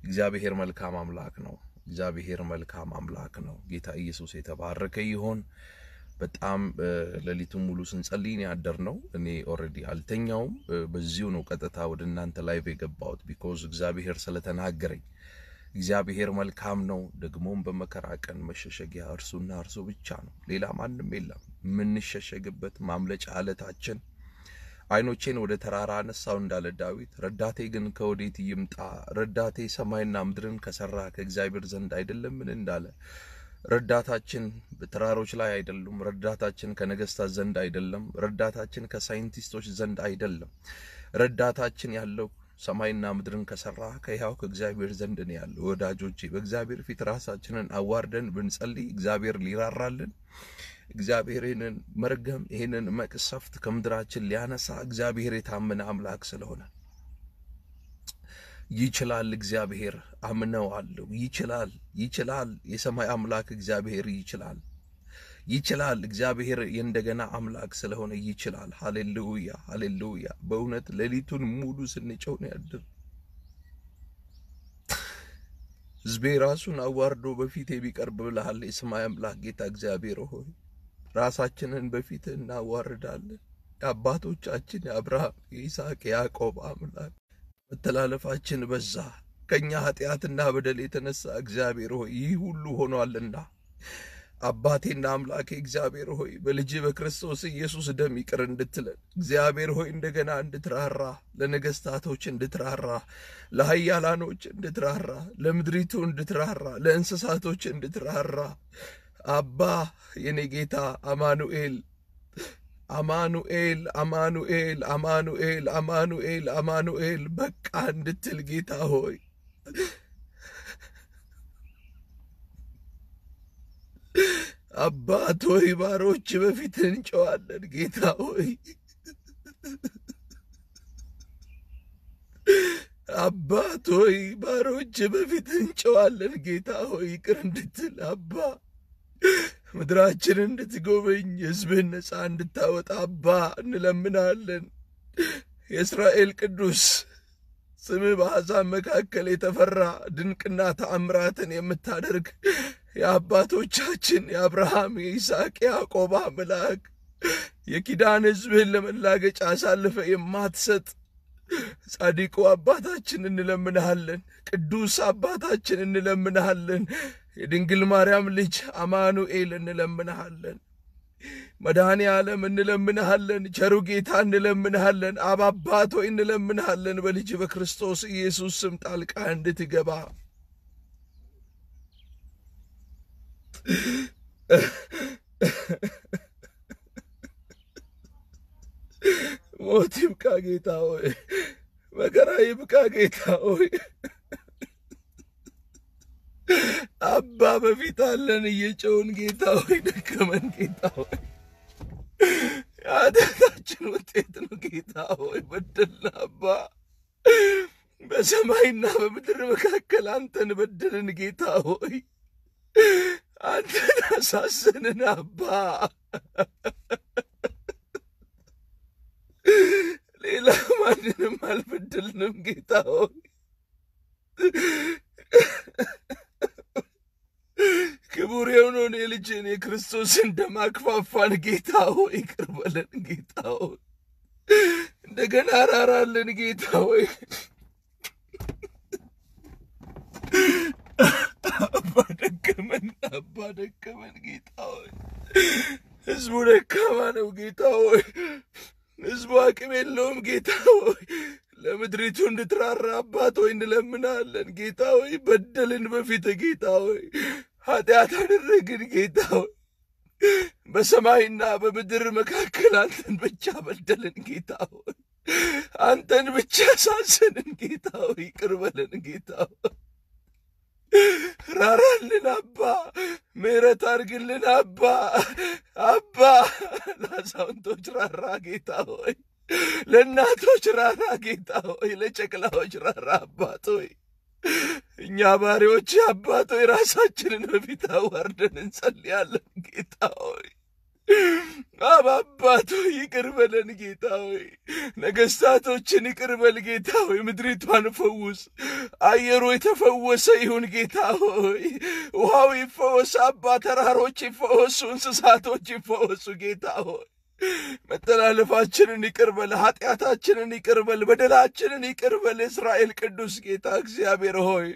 እግዚአብሔር መልካም አምላክ ነው። እግዚአብሔር መልካም አምላክ ነው። ጌታ ኢየሱስ የተባረከ ይሆን። በጣም ሌሊቱን ሙሉ ስንጸልይ ነው ያደርነው። እኔ ኦልሬዲ አልተኛውም። በዚሁ ነው ቀጥታ ወደ እናንተ ላይቭ የገባሁት ቢኮዝ እግዚአብሔር ስለተናገረኝ። እግዚአብሔር መልካም ነው። ደግሞም በመከራ ቀን መሸሸጊያ እርሱና እርሱ ብቻ ነው፣ ሌላ ማንም የለም። የምንሸሸግበት ማምለጫ አለታችን ዓይኖቼን ወደ ተራራ አነሳው እንዳለ ዳዊት፣ ረዳቴ ግን ከወዴት ይምጣ? ረዳቴ ሰማይና ምድርን ከሰራ ከእግዚአብሔር ዘንድ አይደለምን እንዳለ ረዳታችን በተራሮች ላይ አይደሉም። ረዳታችን ከነገስታት ዘንድ አይደለም። ረዳታችን ከሳይንቲስቶች ዘንድ አይደለም። ረዳታችን ያለው ሰማይና ምድርን ከሰራ ከሕያው ከእግዚአብሔር ዘንድ ነው ያለው። ወዳጆቼ በእግዚአብሔር ፊት ራሳችንን አዋርደን ብንጸልይ እግዚአብሔር ሊራራልን እግዚአብሔር ይህንን መርገም ይህንን መቅሰፍት ከምድራችን ሊያነሳ እግዚአብሔር የታመነ አምላክ ስለሆነ ይችላል። እግዚአብሔር አምነዋለሁ። ይችላል፣ ይችላል። የሰማይ አምላክ እግዚአብሔር ይችላል፣ ይችላል። እግዚአብሔር የእንደገና አምላክ ስለሆነ ይችላል። ሃሌሉያ፣ ሃሌሉያ። በእውነት ሌሊቱን ሙሉ ስንጨው ነው ያድር ሕዝቤ ራሱን አዋርዶ በፊት የሚቀርብ ብልሃል። የሰማይ አምላክ ጌታ እግዚአብሔር ሆይ ራሳችንን በፊት እናዋርዳለን። የአባቶቻችን የአብርሃም የይስሐቅ የያዕቆብ አምላክ መተላለፋችን በዛ ከእኛ ኃጢአትና በደል የተነሳ እግዚአብሔር ሆይ ይህ ሁሉ ሆኗልና አባቴና አምላኬ እግዚአብሔር ሆይ በልጅ በክርስቶስ ኢየሱስ ደም ይቅር እንድትለን እግዚአብሔር ሆይ እንደገና እንድትራራ ለነገስታቶች እንድትራራ ለኃያላኖች እንድትራራ ለምድሪቱ እንድትራራ ለእንስሳቶች እንድትራራ አባ የኔ ጌታ አማኑኤል አማኑኤል አማኑኤል አማኑኤል አማኑኤል አማኑኤል በቃ እንድትል ጌታ ሆይ አባት ሆይ ባሮች በፊት እንጨዋለን። ጌታ ሆይ አባት ሆይ ባሮች በፊት እንጨዋለን። ጌታ ሆይ ይቅር እንድትል አባ ምድራችንን እንድትጎበኝ ሕዝብህን ነፃ እንድታወጣ አባ እንለምናለን። የእስራኤል ቅዱስ ስምህ በአሕዛብ መካከል የተፈራ ድንቅና ተአምራትን የምታደርግ የአባቶቻችን የአብርሃም የይስሐቅ የያዕቆብ አምላክ የኪዳን ሕዝብህን ለመላገጫ አሳልፈ የማትሰጥ ጻድቁ አባታችን እንለምንሃለን። ቅዱስ አባታችን እንለምንሃለን። የድንግል ማርያም ልጅ አማኑኤል እንለምንሃለን። መድኃኔ ዓለም እንለምንሃለን። ቸሩ ጌታ እንለምንሃለን። አብ አባት ሆይ እንለምንሃለን። በልጅ በክርስቶስ ኢየሱስ ስም ጣልቃ እንድትገባ ሞት ይብቃ ጌታ ሆይ፣ መከራ ይብቃ ጌታ ሆይ። አባ በፊት አለን እየጨውን ጌታ ሆይ፣ ደከመን ጌታ ሆይ፣ የኃጢአታችን ውጤት ነው ጌታ ሆይ፣ በደልን አባ በሰማይና በምድር መካከል አንተን በደልን ጌታ ሆይ፣ አንተን አሳዘንን አባ ሌላ ማንንም አልበደልንም ጌታ ሆይ ክቡር የሆነውን የልጅን የክርስቶስን ደም አክፋፋን ጌታ ሆይ ይቅር በለን ጌታ ሆይ እንደገና ራራለን ጌታ ሆይ አባ ደከመን አባ ደከመን ጌታ ሆይ ህዝቡ ደካማ ነው ጌታ ሆይ ህዝቡ አቅም የለውም ጌታ ሆይ ለምድሪቱ እንድትራራ አባት ሆይ እንለምናለን ጌታ ሆይ በደልን በፊት ጌታ ሆይ ኃጢአት አደረግን ጌታ ሆይ በሰማይና በምድር መካከል አንተን ብቻ በደልን ጌታ ሆይ አንተን ብቻ ሳሰንን ጌታ ሆይ ይቅር በለን ጌታ ሆይ ራራልን አባ ምሕረት አድርግልን አባ አባ ለአዛውንቶች ራራ ጌታ ሆይ ለእናቶች ራራ ጌታ ሆይ ለጨቅላዎች ራራ አባት ሆይ እኛ ባሪዎች አባት ሆይ ራሳችንን በፊት አዋርደን እንጸልያለን ጌታ ሆይ አባባቶ ይቅር በለን ጌታ ሆይ፣ ነገሥታቶችን ይቅር በል ጌታ ሆይ፣ ምድሪቷን ፈውስ። አየሩ የተፈወሰ ይሁን ጌታ ሆይ፣ ውሃው ይፈወስ አባ፣ ተራሮች ይፈወሱ፣ እንስሳቶች ይፈወሱ ጌታ ሆይ። መተላለፋችንን ይቅር በል፣ ኃጢአታችንን ይቅር በል፣ በደላችንን ይቅር በል። እስራኤል ቅዱስ ጌታ እግዚአብሔር ሆይ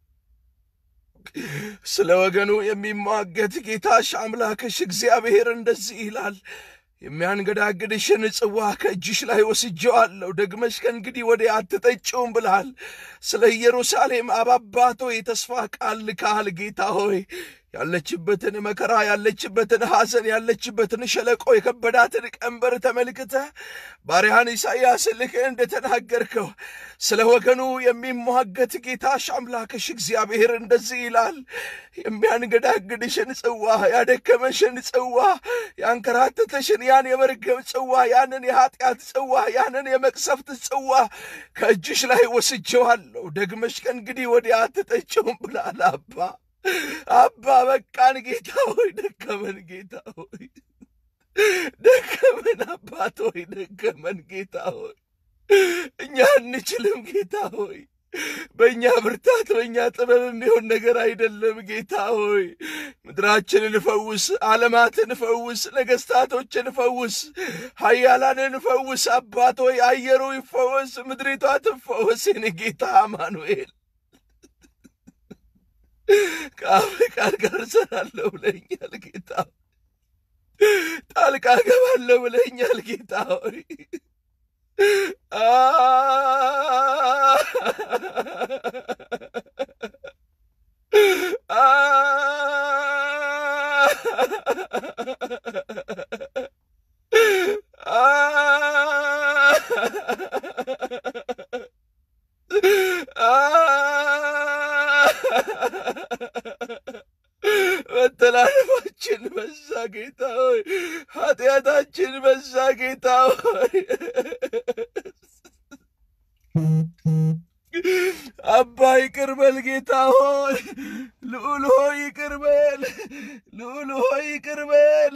ስለ ወገኑ የሚሟገት ጌታሽ አምላክሽ እግዚአብሔር እንደዚህ ይላል፣ የሚያንገዳግድሽን ጽዋ ከእጅሽ ላይ ወስጄዋለሁ፣ ደግመሽ ከእንግዲህ ወዲያ አትጠጪውም ብልሃል። ስለ ኢየሩሳሌም አባባቶ የተስፋ ቃል ልካል ጌታ ሆይ ያለችበትን መከራ ያለችበትን ሐዘን ያለችበትን ሸለቆ የከበዳትን ቀንበር ተመልክተህ ባሪያህን ኢሳይያስ ልክህ እንደተናገርከው ስለ ወገኑ የሚሟገት ጌታሽ አምላክሽ እግዚአብሔር እንደዚህ ይላል፣ የሚያንገዳግድሽን ጽዋ፣ ያደከመሽን ጽዋ፣ ያንከራተተሽን ያን የመርገም ጽዋ፣ ያንን የኃጢአት ጽዋ፣ ያንን የመቅሰፍት ጽዋ ከእጅሽ ላይ ወስጄዋለሁ፣ ደግመሽ ከእንግዲህ ወዲያ አትጠጪውም ብላል አባ አባ በቃን ጌታ ሆይ ደከመን ጌታ ሆይ ደከመን አባት ሆይ ደከመን ጌታ ሆይ እኛ አንችልም ጌታ ሆይ በእኛ ብርታት በእኛ ጥበብ የሚሆን ነገር አይደለም ጌታ ሆይ ምድራችንን ፈውስ ዓለማትን ፈውስ ነገሥታቶችን ፈውስ ኃያላንን ፈውስ አባት ሆይ አየሩ ይፈወስ ምድሪቷ ትፈወስ የኔ ጌታ አማኑኤል ከአፍ ቃል ጋር እሰራለሁ ብለኛል ጌታ ጣልቃ ገባለሁ ብለኛል ጌታ ሆይ መተላለፋችን በዛ ጌታ ሆይ፣ ኃጢአታችን በዛ ጌታ ሆይ። አባ ይቅር በል ጌታ ሆይ፣ ልዑል ሆይ ይቅር በል፣ ልዑል ሆይ ይቅር በል።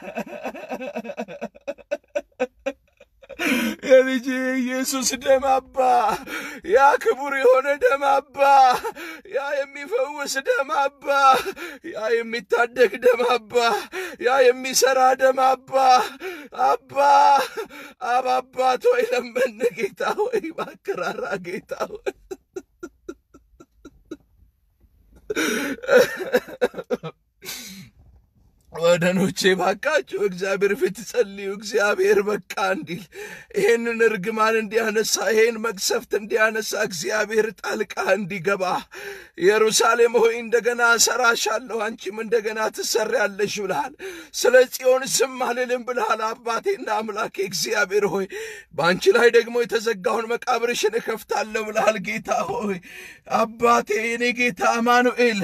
የልጅ ኢየሱስ ደም አባ፣ ያ ክቡር የሆነ ደም አባ፣ ያ የሚፈውስ ደም አባ፣ ያ የሚታደግ ደም አባ፣ ያ የሚሰራ ደም አባ፣ አባ አብ አባት ሆይ ለመን ጌታ ሆይ ባከራራ ጌታ ሆይ ወገኖቼ ባካችሁ እግዚአብሔር ፊት ጸልዩ። እግዚአብሔር በቃ እንዲል ይሄንን እርግማን እንዲያነሳ ይሄን መቅሰፍት እንዲያነሳ እግዚአብሔር ጣልቃ እንዲገባ ኢየሩሳሌም ሆይ እንደገና እሰራሻለሁ፣ አንቺም እንደገና ትሰሪያለሽ ብልሃል። ስለ ጽዮን ዝም አልልም ብልሃል። አባቴና አምላኬ እግዚአብሔር ሆይ በአንቺ ላይ ደግሞ የተዘጋውን መቃብርሽን እከፍታለሁ ብልሃል። ጌታ ሆይ አባቴ የኔ ጌታ አማኑኤል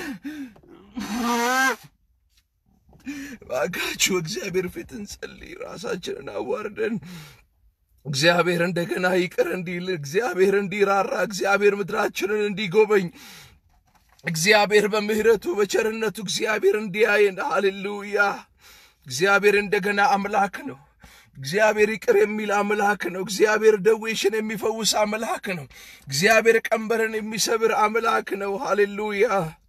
ባካችሁ እግዚአብሔር ፊት እንጸልይ። ራሳችንን አዋርደን እግዚአብሔር እንደገና ይቅር እንዲል፣ እግዚአብሔር እንዲራራ፣ እግዚአብሔር ምድራችንን እንዲጎበኝ፣ እግዚአብሔር በምሕረቱ በቸርነቱ እግዚአብሔር እንዲያየን። ሃሌሉያ! እግዚአብሔር እንደገና አምላክ ነው። እግዚአብሔር ይቅር የሚል አምላክ ነው። እግዚአብሔር ደዌሽን የሚፈውስ አምላክ ነው። እግዚአብሔር ቀንበርን የሚሰብር አምላክ ነው። ሃሌሉያ!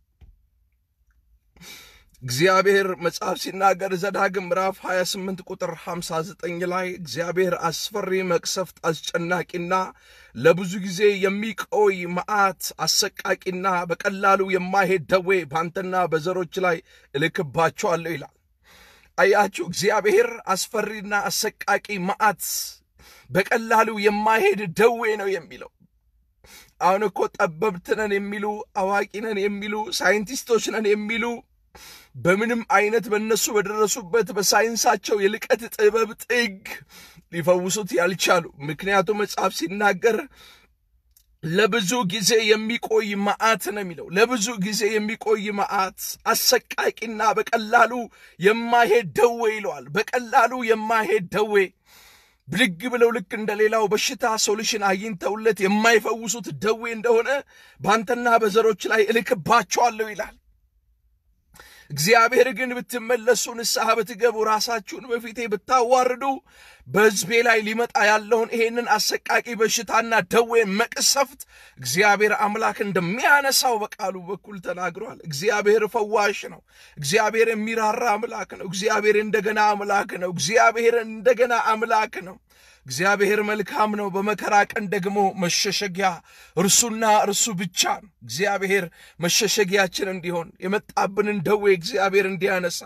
እግዚአብሔር መጽሐፍ ሲናገር ዘዳግም ምዕራፍ 28 ቁጥር 59 ላይ እግዚአብሔር አስፈሪ መቅሰፍት፣ አስጨናቂና ለብዙ ጊዜ የሚቆይ መዓት፣ አሰቃቂና በቀላሉ የማይሄድ ደዌ በአንተና በዘሮች ላይ እልክባቸዋለሁ ይላል። አያችሁ፣ እግዚአብሔር አስፈሪና አሰቃቂ መዓት፣ በቀላሉ የማይሄድ ደዌ ነው የሚለው። አሁን እኮ ጠበብት ነን የሚሉ አዋቂ ነን የሚሉ ሳይንቲስቶች ነን የሚሉ በምንም አይነት በእነሱ በደረሱበት በሳይንሳቸው የልቀት ጥበብ ጥግ ሊፈውሱት ያልቻሉ። ምክንያቱም መጽሐፍ ሲናገር ለብዙ ጊዜ የሚቆይ መዓት ነው የሚለው። ለብዙ ጊዜ የሚቆይ መዓት፣ አሰቃቂና በቀላሉ የማይሄድ ደዌ ይለዋል። በቀላሉ የማይሄድ ደዌ ብድግ ብለው ልክ እንደ ሌላው በሽታ ሶሉሽን አግኝተውለት የማይፈውሱት ደዌ እንደሆነ በአንተና በዘሮች ላይ እልክባቸዋለሁ ይላል። እግዚአብሔር ግን ብትመለሱ፣ ንስሐ ብትገቡ፣ ራሳችሁን በፊቴ ብታዋርዱ በሕዝቤ ላይ ሊመጣ ያለውን ይሄንን አሰቃቂ በሽታና ደዌ መቅሰፍት እግዚአብሔር አምላክ እንደሚያነሳው በቃሉ በኩል ተናግሯል። እግዚአብሔር ፈዋሽ ነው። እግዚአብሔር የሚራራ አምላክ ነው። እግዚአብሔር እንደገና አምላክ ነው። እግዚአብሔር እንደገና አምላክ ነው። እግዚአብሔር መልካም ነው። በመከራ ቀን ደግሞ መሸሸጊያ እርሱና እርሱ ብቻ ነው። እግዚአብሔር መሸሸጊያችን እንዲሆን የመጣብንን ደዌ እግዚአብሔር እንዲያነሳ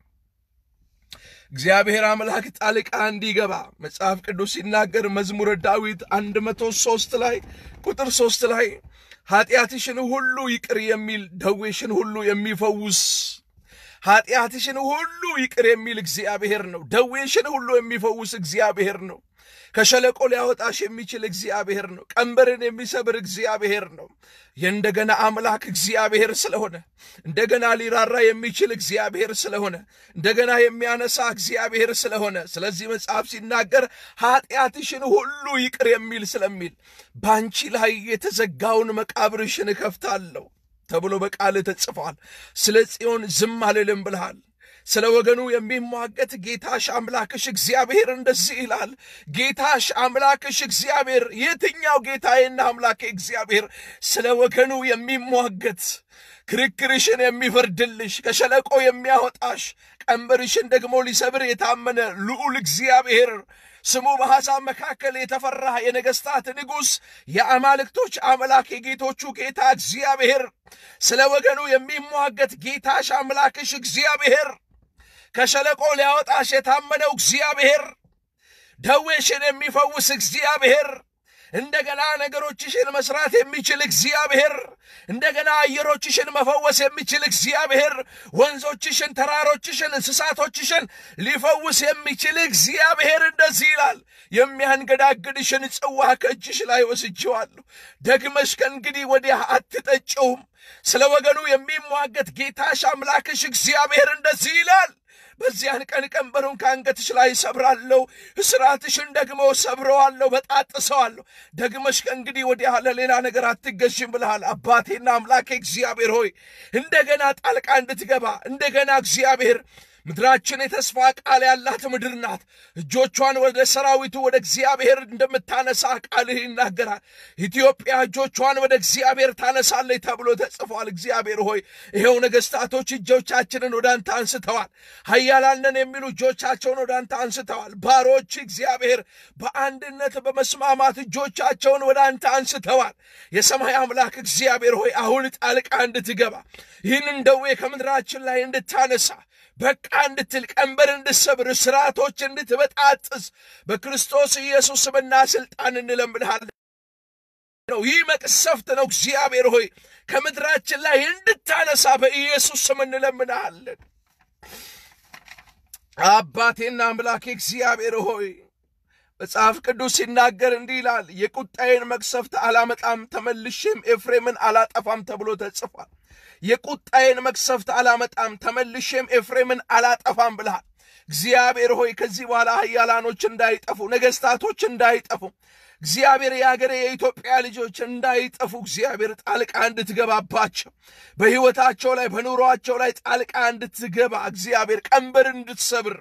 እግዚአብሔር አምላክ ጣልቃ እንዲገባ መጽሐፍ ቅዱስ ሲናገር መዝሙረ ዳዊት አንድ መቶ ሦስት ላይ ቁጥር ሦስት ላይ ኃጢአትሽን ሁሉ ይቅር የሚል ደዌሽን ሁሉ የሚፈውስ ኃጢአትሽን ሁሉ ይቅር የሚል እግዚአብሔር ነው። ደዌሽን ሁሉ የሚፈውስ እግዚአብሔር ነው። ከሸለቆ ሊያወጣሽ የሚችል እግዚአብሔር ነው። ቀንበርን የሚሰብር እግዚአብሔር ነው። የእንደገና አምላክ እግዚአብሔር ስለሆነ እንደገና ሊራራ የሚችል እግዚአብሔር ስለሆነ እንደገና የሚያነሳ እግዚአብሔር ስለሆነ ስለዚህ መጽሐፍ ሲናገር ኃጢአትሽን ሁሉ ይቅር የሚል ስለሚል በአንቺ ላይ የተዘጋውን መቃብርሽን እከፍታለሁ ተብሎ በቃል ተጽፏል። ስለ ጽዮን ዝም አልልም ብልሃል። ስለ ወገኑ የሚሟገት ጌታሽ አምላክሽ እግዚአብሔር እንደዚህ ይላል። ጌታሽ አምላክሽ እግዚአብሔር የትኛው ጌታዬና አምላኬ እግዚአብሔር ስለ ወገኑ የሚሟገት ክርክርሽን የሚፈርድልሽ ከሸለቆ የሚያወጣሽ ቀንበርሽን ደግሞ ሊሰብር የታመነ ልዑል እግዚአብሔር ስሙ በአሕዛብ መካከል የተፈራ የነገሥታት ንጉሥ የአማልክቶች አምላክ የጌቶቹ ጌታ እግዚአብሔር ስለ ወገኑ የሚሟገት ጌታሽ አምላክሽ እግዚአብሔር ከሸለቆ ሊያወጣሽ የታመነው እግዚአብሔር ደዌሽን የሚፈውስ እግዚአብሔር እንደገና ነገሮችሽን መስራት የሚችል እግዚአብሔር እንደገና አየሮችሽን መፈወስ የሚችል እግዚአብሔር ወንዞችሽን፣ ተራሮችሽን፣ እንስሳቶችሽን ሊፈውስ የሚችል እግዚአብሔር እንደዚህ ይላል። የሚያንገዳግድሽን ጽዋ ከእጅሽ ላይ ወስጄዋለሁ፣ ደግመሽ ከእንግዲህ ወዲያ አትጠጪውም። ስለ ወገኑ የሚሟገት ጌታሽ አምላክሽ እግዚአብሔር እንደዚህ ይላል። በዚያን ቀን ቀንበሩን ከአንገትሽ ላይ ሰብራለሁ፣ እስራትሽን ደግሞ ሰብረዋለሁ፣ በጣጥሰዋለሁ። ደግመሽ ከእንግዲህ ወዲያ ለሌላ ነገር አትገዥም ብልሃል። አባቴና አምላኬ እግዚአብሔር ሆይ እንደገና ጣልቃ እንድትገባ እንደገና እግዚአብሔር ምድራችን የተስፋ ቃል ያላት ምድር ናት። እጆቿን ወደ ሰራዊቱ ወደ እግዚአብሔር እንደምታነሳ ቃልህ ይናገራል። ኢትዮጵያ እጆቿን ወደ እግዚአብሔር ታነሳለች ተብሎ ተጽፏል። እግዚአብሔር ሆይ ይኸው ነገሥታቶች እጆቻችንን ወደ አንተ አንስተዋል። ኃያላንን የሚሉ እጆቻቸውን ወደ አንተ አንስተዋል። ባሮች እግዚአብሔር በአንድነት በመስማማት እጆቻቸውን ወደ አንተ አንስተዋል። የሰማይ አምላክ እግዚአብሔር ሆይ አሁን ጣልቃ እንድትገባ ይህንን ደዌ ከምድራችን ላይ እንድታነሳ በቃ እንድትል ቀንበር እንድሰብር ስርዓቶች እንድትበጣጥስ በክርስቶስ ኢየሱስ ስምና ስልጣን እንለምንሃለን ነው። ይህ መቅሰፍት ነው። እግዚአብሔር ሆይ ከምድራችን ላይ እንድታነሳ በኢየሱስ ስም እንለምንሃለን። አባቴና አምላኬ እግዚአብሔር ሆይ መጽሐፍ ቅዱስ ሲናገር እንዲህ ይላል፣ የቁጣዬን መቅሰፍት አላመጣም ተመልሼም ኤፍሬምን አላጠፋም ተብሎ ተጽፏል። የቁጣዬን መቅሰፍት አላመጣም ተመልሼም ኤፍሬምን አላጠፋም ብልሃል። እግዚአብሔር ሆይ ከዚህ በኋላ ኃያላኖች እንዳይጠፉ፣ ነገሥታቶች እንዳይጠፉ፣ እግዚአብሔር የአገሬ የኢትዮጵያ ልጆች እንዳይጠፉ እግዚአብሔር ጣልቃ እንድትገባባቸው በሕይወታቸው ላይ በኑሯቸው ላይ ጣልቃ እንድትገባ እግዚአብሔር ቀንበር እንድትሰብር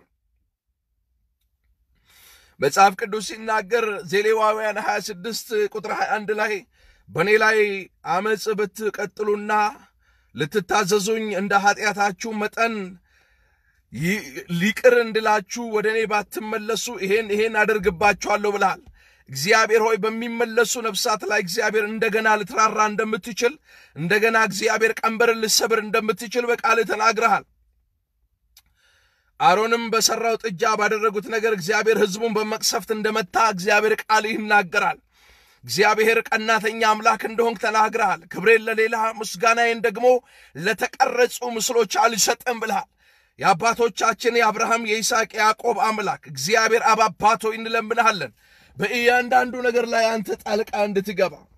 መጽሐፍ ቅዱስ ሲናገር ዘሌዋውያን 26 ቁጥር 21 ላይ በእኔ ላይ አመፅ ብትቀጥሉና ልትታዘዙኝ እንደ ኃጢአታችሁ መጠን ሊቅር እንድላችሁ ወደ እኔ ባትመለሱ ይሄን ይሄን አደርግባችኋለሁ ብልሃል። እግዚአብሔር ሆይ በሚመለሱ ነፍሳት ላይ እግዚአብሔር እንደገና ልትራራ እንደምትችል እንደገና እግዚአብሔር ቀንበርን ልሰብር እንደምትችል በቃልህ ተናግረሃል። አሮንም በሠራው ጥጃ ባደረጉት ነገር እግዚአብሔር ሕዝቡን በመቅሰፍት እንደመታ እግዚአብሔር ቃል ይናገራል። እግዚአብሔር ቀናተኛ አምላክ እንደሆንክ ተናግረሃል። ክብሬን ለሌላ ምስጋናዬን ደግሞ ለተቀረጹ ምስሎች አልሰጥም ብልሃል። የአባቶቻችን የአብርሃም የይስሐቅ የያዕቆብ አምላክ እግዚአብሔር አብ አባት ሆይ እንለምንሃለን በእያንዳንዱ ነገር ላይ አንተ ጣልቃ እንድትገባ